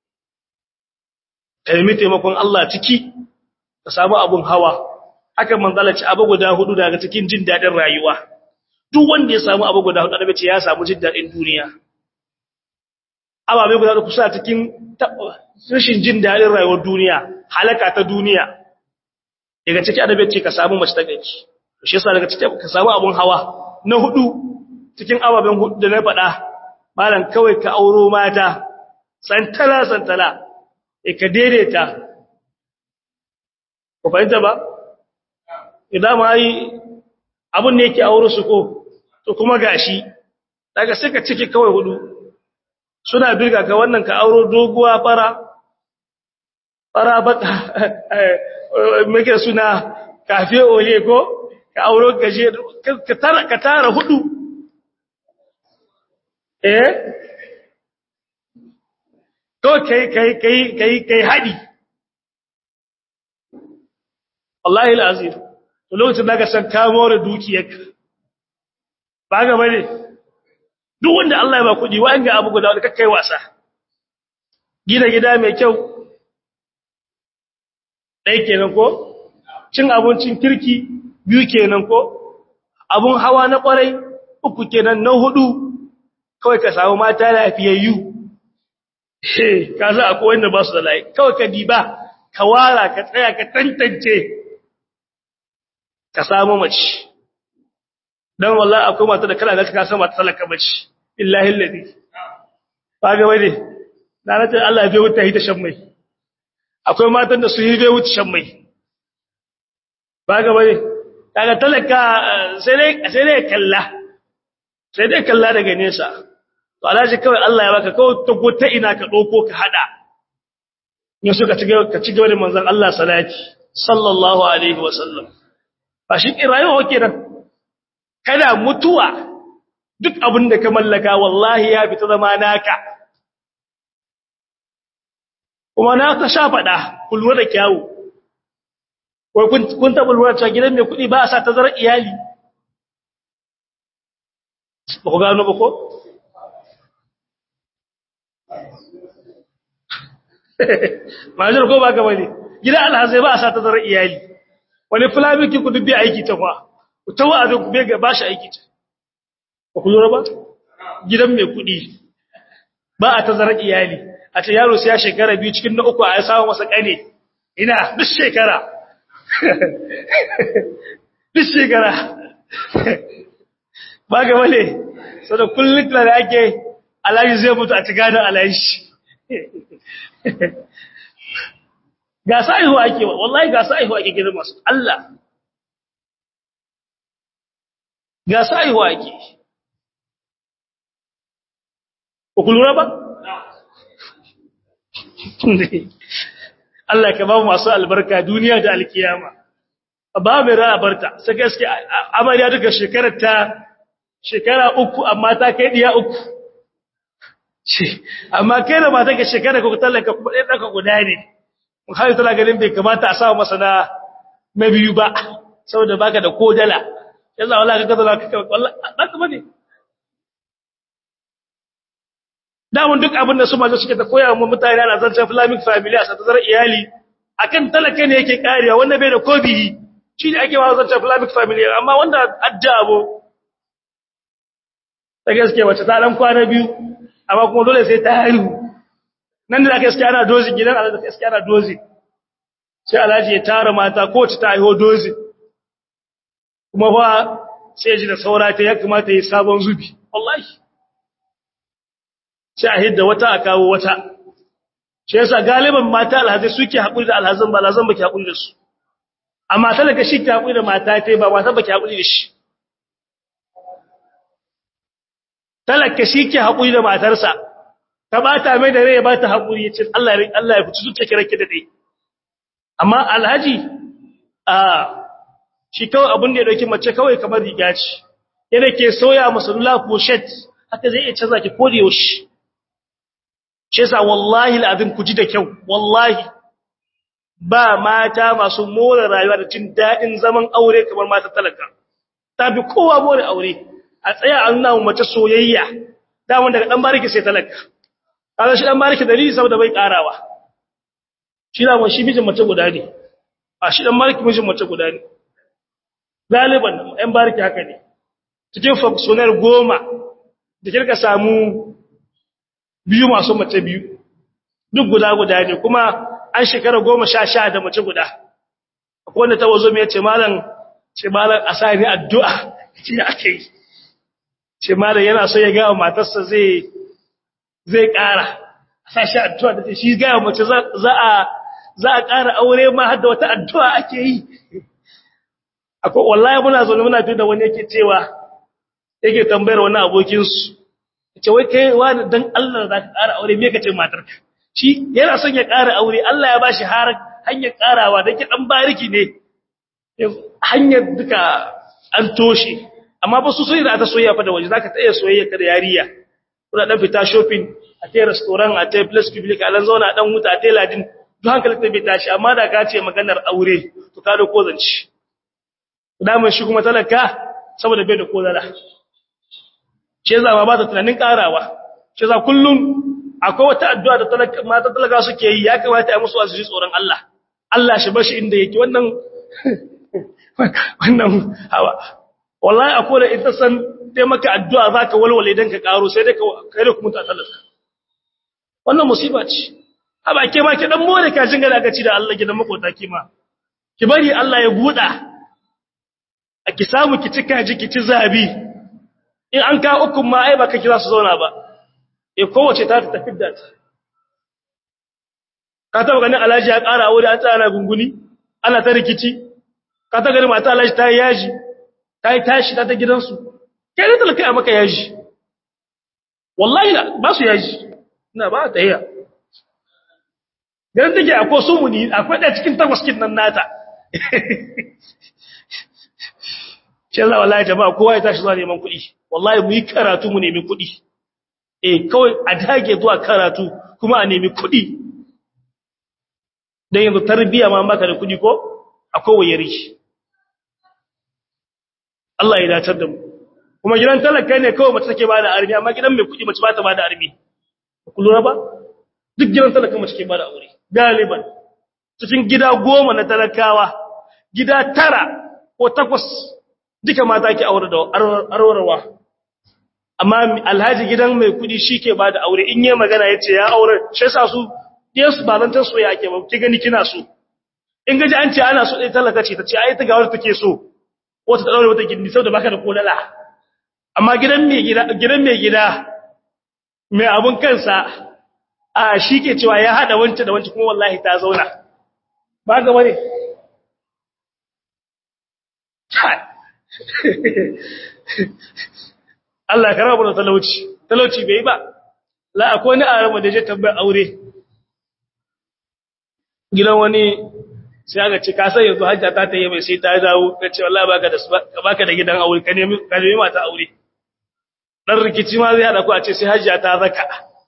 kalmi taimakon Allah ciki ka samu abin hawa haka manzala ci abu guda hudu daga cikin jin dadin rayuwa duk wanda ya samu abu guda hudu annabi ce ya samu jin dadin duniya ababe guda kusa cikin rashin jin dadin rayuwar duniya halaka ta duniya daga ciki annabi ce ka samu mace ta gaci shi yasa daga ciki ka samu abun hawa na hudu cikin ababen hudu da na faɗa malam kawai ka auro mata santala santala e ka daidaita ko fahimta ba idan ma yi abun ne yake auro su ko to kuma gashi daga sai ka ciki kawai hudu suna birga ka wannan ka auro doguwa fara fara baka muke suna kafe ole ko ka auro gaje ka tara ka tara hudu eh to kai kai kai kai kai hadi wallahi alazim to lokacin da ka san ka more dukiyarka ba ga bane duk wanda Allah ya ba kudi wa ga abu guda da kai wasa gida gida mai kyau dai kenan ko cin abincin kirki biyu kenan ko abun hawa na kwarai uku kenan na hudu kawai ka samu mata lafiyayyu eh ka za akwai wanda ba su da layi kawai ka diba ka wara ka tsaya ka tantance ka samu mace dan wallahi akwai mata da kana ga ka san mata talaka mace billahi alladhi ba ga wai na rata Allah ya bai wuta hita shan mai akwai matan da su yi bai wuta shan mai ba ga wai kaga talaka sai dai sai dai kalla sai dai kalla daga nesa to alaji kawai Allah ya baka kawai ta gota ina ka dauko ka hada ne suka ci ka ci gaba da manzon Allah salati sallallahu alaihi wasallam ba shi rayuwa kenan kada mutuwa duk abin da ka mallaka wallahi ya fita zama naka kuma na ta sha fada kullu da kyawu wai kun kun taɓa lura cewa gidan mai kuɗi ba a sa tazarar iyali ba ku gano ba ko majar ko ba gaba ne gidan alhazai ba a sa tazarar iyali wani fulamikin ku dubbe aiki ta kwa ta wa'azin ku bai ga ba shi aiki ta ba ku lura ba gidan mai kuɗi ba a tazarar iyali a ce yaro sai ya shekara biyu cikin na uku a ya samu masa ƙane ina duk shekara duk shekara ba ga wale sau da kullum da ake alayi zai mutu a ci gadon alayi shi ga sa'ihu ake wa wallahi ga sa'ihu ake gidan masu Allah ga sa'ihu ake ku lura ba? Allah ka ba mu masu albarka duniya da alkiyama ba mai ra'a barta sai gaske amarya duka shekarar ta shekara uku amma ta kai diya uku amma kai da mata ka shekara ko tallaka kuma ɗaya ɗaka guda ne mun hayo tana ganin bai kamata a sa masa na na biyu ba saboda baka da kodala yanzu wallahi kaga zaka ka wallahi baka bane damun duk abin da su mazo suke ta koya wa mutane ana zancen islamic family a satazar iyali akan talaka ne yake kariya wanda bai da kobihi shi ne ake wa zancen islamic family amma wanda addabo ta gaske wacce ta dan kwana biyu amma kuma dole sai ta haihu nan da gaske ana dozi gidan alhaji gaske ana dozi sai alhaji ya tara mata ko ta haihu dozi kuma fa sai ji da saura ta ya kamata yi sabon zubi wallahi sai a hidda wata a kawo wata shi yasa galiban mata alhazai suke haƙuri da alhazan ba alhazan baki haƙuri da su amma talaka shi ke haƙuri da mata ta ba mata baki haƙuri da shi talaka shi ke haƙuri da matarsa ta bata mai da rai ba ta haƙuri ya ce Allah Allah ya fitu zuciya kira ki da dai amma alhaji a shi kawai abin da ya dauki mace kawai kamar riga ce yana ke soya masalula ko shet haka zai iya canza ki kodi yaushe shi yasa wallahi alazim ku ji da kyau wallahi ba mata masu more rayuwa da cin dadin zaman aure kamar mata talaka tafi kowa more aure a tsaya an nuna mace soyayya daman daga dan bariki sai talaka kaga shi dan bariki dalili saboda bai karawa shi da mun shi mijin mace guda ne a shi dan bariki mijin mace guda ne galiban ɗan bariki haka ne cikin functionary goma da kirka samu biyu masu mace biyu duk guda guda ne kuma an shekara goma sha sha da mace guda akwai wanda ta wazo mai ce malam ce malam a sa ni addu'a ce ya ake yi ce malam yana so ya gawa matarsa zai zai ƙara a sa shi addu'a da shi gawa mace za a za a ƙara aure ma har da wata addu'a ake yi akwai wallahi muna zo muna fi da wani yake cewa yake tambayar wani abokinsu ce wai kai wani dan Allah za ka ƙara aure me kace matarka shi yana son ya ƙara aure Allah ya bashi har hanyar ƙarawa da ke dan bariki ne hanyar duka an toshe amma ba su sai da ta soyayya fa da waje zaka ta iya soyayya ka da yariya kuna dan fita shopping a tai restaurant a tai place public a lan zauna dan huta a tai ladin duk hankalin ta bai tashi amma da ka ce maganar aure to ka da ko zanci daman shi kuma talaka saboda bai da kozara shi yasa ma ba ta tunanin karawa shi yasa kullum akwai wata addu'a da talaka mata talaka suke yi ya kamata ya musu azumi tsoron Allah Allah shi bashi inda yake wannan wannan hawa wallahi akwai da ita san dai maka addu'a zaka walwale dan ka karo sai dai ka kai da kuma ta talaka wannan musiba ce haba ke ma ki dan more ka jinga da ci da Allah gidan makota ki ma ki bari Allah ya buda a ki samu ki cika ji ki ci zabi in an ka uku ma ai ba ka kira su zauna ba e kowace ta ta tafi da ta ka taba ganin alhaji ya ƙara aure an tsara gunguni ana ta rikici ka ta ganin mata alhaji ta yi yaji ta yi tashi ta ta gidansu kai ne talaka a maka yaji wallahi ba su yaji ina ba ta iya ganin take akwai sumuni akwai ɗaya cikin takwas kin nan nata shi Allah wallahi jama'a kowa ya tashi zuwa neman kuɗi wallahi mu yi karatu mu nemi kuɗi eh kawai a dage zuwa karatu kuma a nemi kuɗi dan yanzu tarbiya ma maka da kuɗi ko akwai wayari Allah ya dace da mu kuma gidan talaka ne kawai mace take bada armi amma gidan mai kuɗi mace ba ta bada armi ku lura ba duk gidan talaka mace ke bada aure galiban cikin gida goma na talakawa gida tara ko takwas duka mata ke aure da arwarwa amma alhaji gidan mai kudi shi ke ba da aure in yi magana ya ce ya aure shi sa su ɗiyansu ba zan taso ya ke ba ki gani kina so in gaji an ce ana so ɗaya talaka ce ta ce ai ta gawar take so wata ta ɗaure wata gindi sau da baka da kolala amma gidan mai gida gidan mai gida mai abun kansa a shi ke cewa ya haɗa wancan da wancan kuma wallahi ta zauna ba ga bane Allah ka rabu da talauci talauci bai ba la akwai ni arama da je tabbai aure gidan wani sai aka ce ka san yanzu hajja ta tayi mai sai ta dawo ta ce wallahi baka da baka da gidan aure ka nemi ka nemi mata aure dan rikici ma zai hada ku a ce sai hajja ta zaka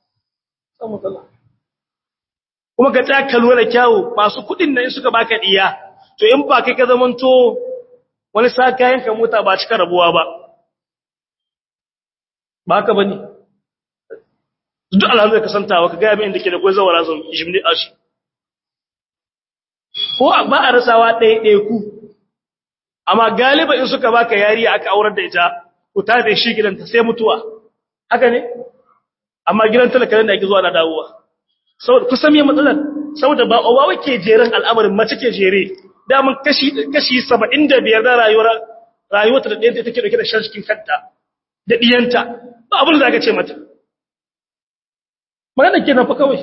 kuma ka tsaka lura da kyawu masu kudin nan suka baka diya to in ba kai ka zamanto wani sa kayan ka mota ba cika rabuwa ba ba haka bane duk alhamdulillah ka santawa ka ga abin da ke da kai zawara zan jimni ashi ko ba a rasawa ɗaya ɗaya ku amma galiba in suka baka yari aka aurar da ita ku ta da shi gidanta sai mutuwa haka ne amma gidan talaka da ake zuwa na dawowa saboda kusan me matsalar saboda ba owa ke jeren al'amarin mace ke jere daman kashi kashi 75 da rayuwar rayuwarta da ɗayanta take dauke da shan cikin kanta da diyanta ba abin da aka ce mata magana kenan fa kawai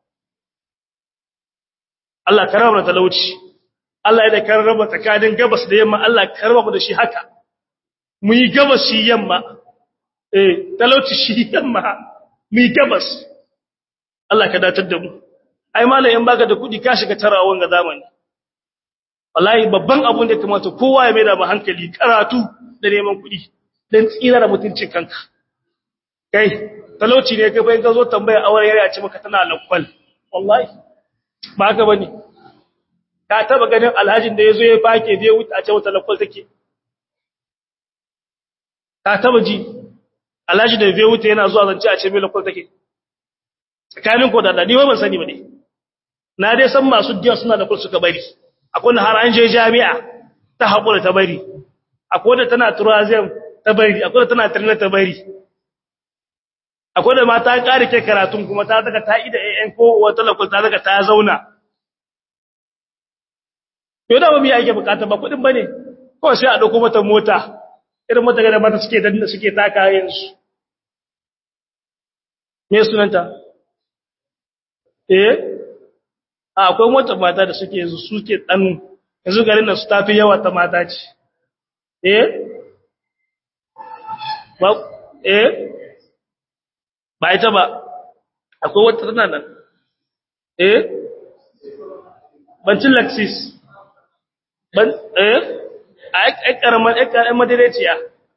Allah ka raba talauci Allah ya da kan raba tsakanin gabas da yamma Allah ka raba mu da shi haka mu yi gabas shi yamma eh talauci shi yamma mu yi gabas Allah ka datar da mu ai malamin baka da kudi ka shiga tarawan ga zamani wallahi babban abun da kamata kowa ya maida ba hankali karatu da neman kuɗi dan tsira da mutuncin kanka kai talauci ne kai bayan ka zo tambaya aure yare ce maka tana lakwal wallahi ba haka bane ka taba ganin alhajin da yazo ya fake je wuta a ce wata lakwal take ka taba ji alhaji da bai wuta yana zuwa zance a ce mai lakwal take tsakanin ko da Allah ni ba ban sani ba ne na dai san masu diya suna da kul suka bari akwai da har an je jami'a ta haƙura ta bari akwai da tana turazem ta bari akwai da tana tirna ta bari akwai da mata ƙari ke karatun kuma ta daga ta ida AN ko wata lakul ta daga ta zauna yau da ba mu yi ake bukata ba kuɗin ba ne kawai sai a ɗauko mata mota irin mota ga da mata suke danna suke taka yanzu me sunanta eh akwai wata mata da suke yanzu suke dan yanzu garin nan su tafi yawa ta mata ce eh ba eh ba ita ba akwai wata tana nan eh bancin laxis ban eh ai karaman ai karaman madaidaiciya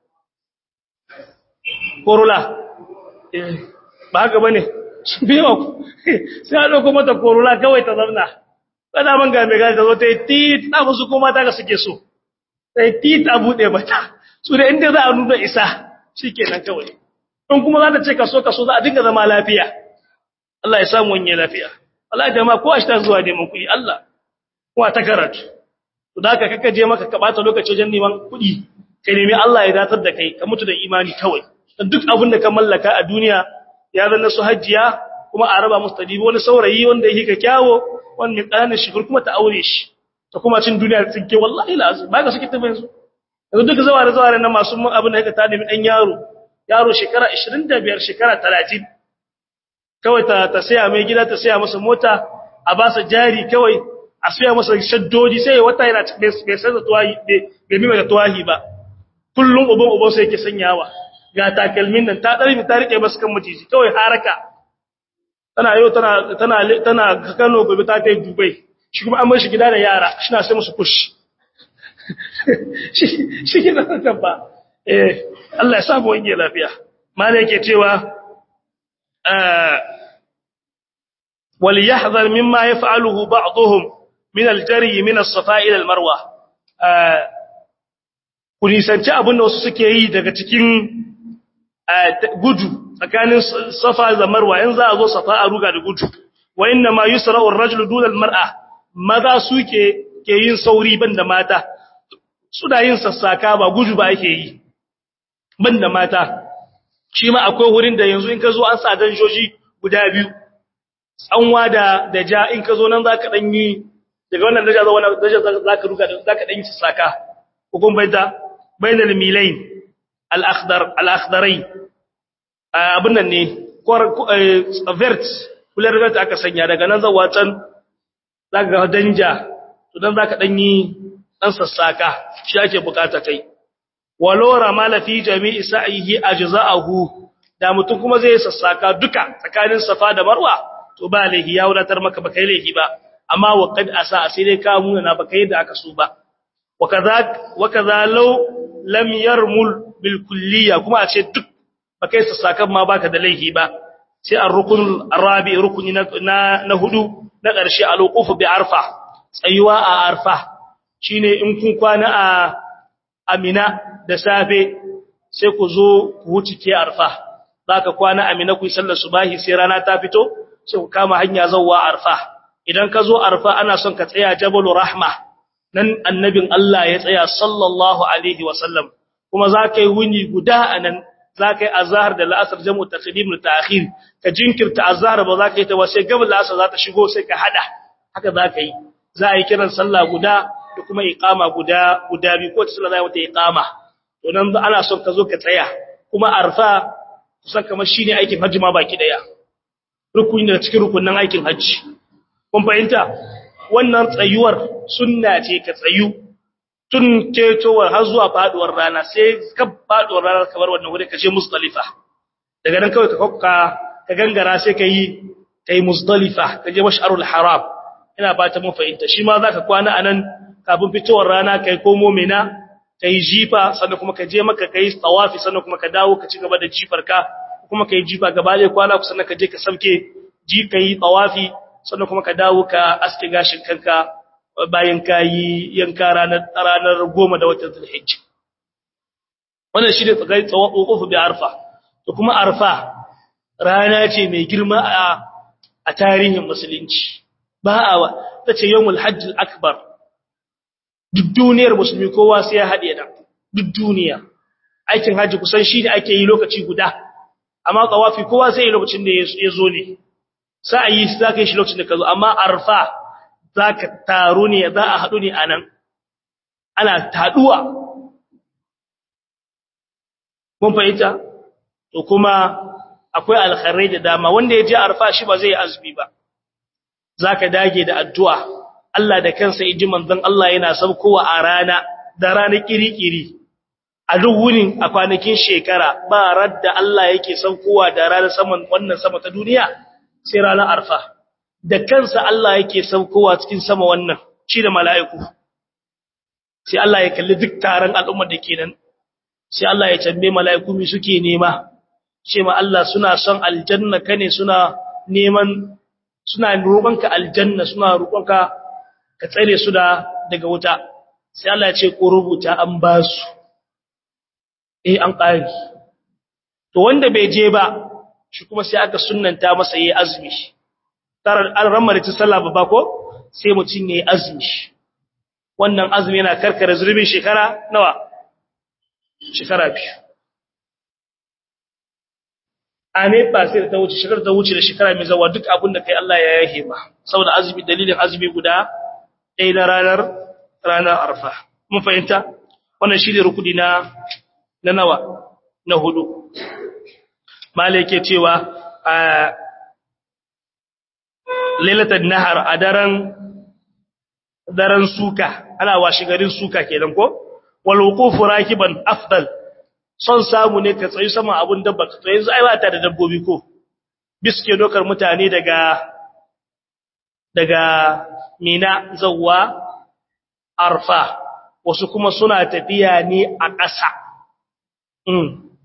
korula eh ba haka bane biyo sai a ɗauko mata korula kawai ta zauna kada man ga mai gani ta zo ta yi tit na musu kuma ta ga suke so ta yi tit a buɗe mata su da inda za a nuna isa shi ke nan kawai in kuma za ta ce kaso kaso za a dinga zama lafiya Allah ya samu wani lafiya Allah ya jama'a ko a shi ta zuwa neman kuɗi Allah kuma ta karatu to da haka kaka je maka ka ɓata lokaci wajen neman kuɗi ka nemi Allah ya datar da kai ka mutu da imani kawai duk abin da ka mallaka a duniya ya zanna su hajjiya kuma a raba musu tadibi wani saurayi wanda yake ka kyawo wani mai ƙananan shekaru kuma ta aure shi ta kuma cin duniya da tsinke wallahi lazim ba ka suke tafi yanzu yanzu duk zawa da zawa na masu abin da yake ta nemi ɗan yaro yaro shekara 25 shekara 30 kawai ta ta saya mai gida ta saya masa mota a ba sa jari kawai a saya masa shaddodi sai wata yana bai sai da tuwahi bai mima da tuwahi ba kullum uban uban sai yake sanyawa ga takalmin nan ta ɗari ta riƙe masu kan maciji kawai haraka tana yau tana tana tana Kano gobe ta kai Dubai shi kuma an bar shi gida da yara shi na sai musu push shi shi kina kan ba eh Allah ya samu wani lafiya malai yake cewa eh wal yahzar mimma yaf'aluhu ba'dhum min al-jari min as-safa ila al-marwa eh ku nisanci abin da wasu suke yi daga cikin gudu tsakanin safa da marwa in za a zo safa a ruga da gudu wa inna ma yusra'u ar-rajulu duna al-mar'a maza suke ke yin sauri banda mata suna yin sassaka ba gudu ba ake yi banda mata shi ma akwai wurin da yanzu in ka zo an sa danjoji guda biyu tsanwa da da ja in ka zo nan zaka dan yi daga wannan daja zuwa wannan daja zaka ruga zaka dan yi sassaka hukun baita bainal milain al-akhdar al-akhdarain abin nan ne vert kular vert aka sanya daga nan zawa can zaka ga danja to dan zaka dan yi dan sassaka shi ake bukata kai walora mala fi jami'i sa'ihi ajza'ahu da mutum kuma zai sassaka duka tsakanin safa da marwa to ba lahi ya wadatar maka ba kai lahi ba amma wa qad asa sai dai ka muna na baka yadda aka so ba wa kaza wa kaza law lam yarmul bil kulliyya kuma a ce duk baka yi sassakan ma baka da laihi ba sai ar-rukun arabi rukuni na na hudu na ƙarshe al-wuquf bi arfa tsayuwa a arfa shine in kun kwana a amina da safe sai ku zo ku wuce ke arfa zaka kwana amina ku yi sallar subahi sai rana ta fito sai ku kama hanya zawwa arfa idan ka zo arfa ana son ka tsaya jabalur rahma nan annabin Allah ya tsaya sallallahu alaihi wasallam kuma zaka yi wuni guda anan zaka yi azhar da la'asar jam'u taqdim da ta'khir ka jinkirta azhar ba zaka yi ta ba sai gabal la'asar za ta shigo sai ka hada haka zaka yi za a yi kiran sallah guda da kuma iqama guda guda bi ko ta sallah za ta iqama to nan ana son ka zo ka tsaya kuma arfa kusan kamar shine aikin hajji ma baki daya rukuni daga cikin rukunin aikin hajji kun fahimta wannan tsayuwar sunna ce ka tsayu tun ketowar har zuwa faduwar rana sai ka faduwar rana kamar wannan wuri ka je Muzdalifa daga nan kawai ka kokka ka gangara sai ka yi kai Muzdalifa ka je Mash'arul Haram ina ba ta mun fahimta shi ma zaka kwana anan kafin fitowar rana kai komo mina kai jifa sannan kuma ka je maka kai tawafi sannan kuma ka dawo ka ci gaba da jifar ka kuma kai jifa gaba da kwana ku sannan ka je ka sauke ji kai tawafi sannan kuma ka dawo ka aske gashin kanka bayan kayi yanka ranar ranar 10 da watan Zulhijja wannan shi ne tsagai tsawon bi arfa to kuma arfa rana ce mai girma a a tarihin musulunci ba a ta ce yawmul hajj akbar duk duniyar musulmi kowa sai ya haɗe da duk duniya aikin hajji kusan shi ne ake yi lokaci guda amma tsawafi kowa sai yi lokacin da ya zo ne sa'ayi za ka yi shi lokacin da ka zo amma arfa za ka taru ne za a haɗu ne a nan ana taɗuwa mun fahimta to kuma akwai alkharai da dama wanda ya je arfa shi ba zai azumi ba zaka dage da addu'a Allah da kansa iji manzon Allah yana saukowa a rana da rana kirikiri a duk wunin a kwanakin shekara ba radda Allah yake saukowa da rana saman wannan sama ta duniya sai ranar arfa da kansa Allah yake saukowa cikin sama wannan shi da mala'iku sai Allah ya kalli duk taron al'ummar da ke nan sai Allah ya tambaye mala'iku mi suke nema ce ma Allah suna son aljanna kane suna neman suna roƙonka aljanna suna roƙonka ka tsare su da daga wuta sai Allah ya ce ko rubuta an ba su eh an ƙari to wanda bai je ba shi kuma sai aka sunnanta masa yayi azumi tarar an ramar ta sallah ba ko sai mutun yayi azumi wannan azumi yana karkare zurbin shekara nawa shekara biyu ame ba sai ta wuce shekara ta wuce da shekara mai zawa duk abin da kai Allah ya yahe ba saboda azumi dalilin azumi guda ɗaya na ranar ranar arfa mun fahimta wannan shi ne rukudi na na nawa na hudu malai ke cewa a lailatul nahar a daren daren suka ana washi garin suka kenan ko wal wuqufu rakiban afdal son samu ne ka tsayi sama abun dabba ka tsayi zai ba ta da dabbobi ko biske dokar mutane daga daga mina zawwa arfa wasu kuma suna tafiya ne a ƙasa mm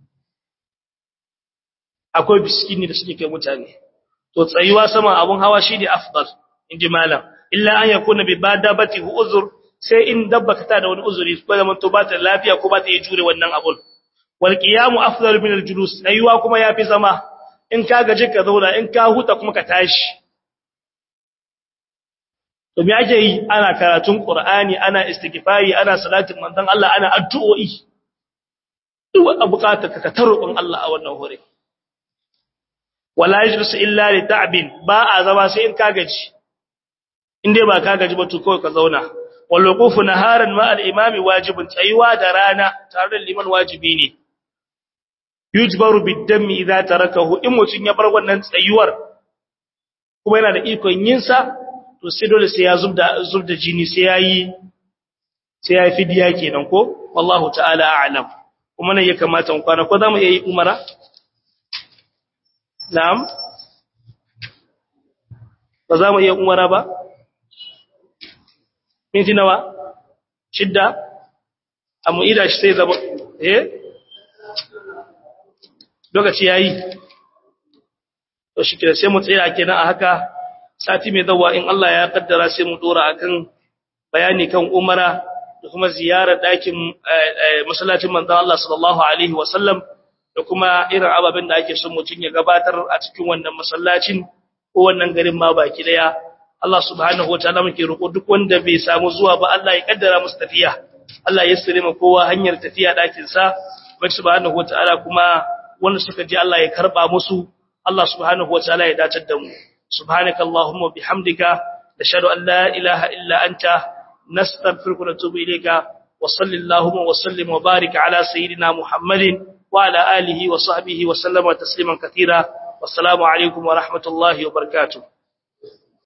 akwai biskini da suke kai mutane to tsayuwa sama abun hawa shine afdal inji malam illa an yakuna bi badabati uzur sai in dabba ka ta da wani uzuri ko zaman to ba ta lafiya ko ba ta yi jure wannan abun wal qiyamu afdalu min al julus ayuwa kuma yafi zama in ka gaji ka zauna in ka huta kuma ka tashi to me ake yi ana karatun qur'ani ana istighfari ana salatin manzon Allah ana addu'o'i duk abukata ka tarubin Allah a wannan hore wala yajlis illa li ta'bin ba a zama sai in ka gaji in dai ba ka gaji ba to kawai ka zauna wal wuqufu naharan ma al imami wajibun tsayuwa da rana tare da liman wajibi ne yujbaru bid-dammi idza tarakahu in mutun ya bar wannan tsayuwar kuma yana da ikon yin sa to sai dole sai ya zubda zubda jini sai yayi sai yayi fidiya kenan ko wallahu ta'ala a'lam kuma nan ya kamata mu kwana ko zamu yi umara na'am ba za mu iya umara ba minti nawa shidda amma ida shi sai zama eh lokaci yayi to shi kira sai mu tsaya kenan a haka sati mai zawa in Allah ya kaddara sai mu dora akan bayani kan umara da kuma ziyarar dakin masallacin manzon Allah sallallahu alaihi wasallam da kuma irin ababen da ake son mutun ya gabatar a cikin wannan masallacin ko wannan garin ma baki daya Allah subhanahu wataala muke roƙo duk wanda bai samu zuwa ba Allah ya kaddara musu tafiya Allah ya sire mu kowa hanyar tafiya dakin sa bai subhanahu wataala kuma wanda suka ji Allah ya karba musu Allah subhanahu wataala ya dace da mu subhanaka allahumma bihamdika nashhadu an la ilaha illa anta nastaghfiruka wa natubu ilayka wa sallallahu wa sallim wa barik ala sayyidina muhammadin wa ala alihi wa sahbihi wa sallama tasliman katira wassalamu alaikum wa rahmatullahi wa barakatuh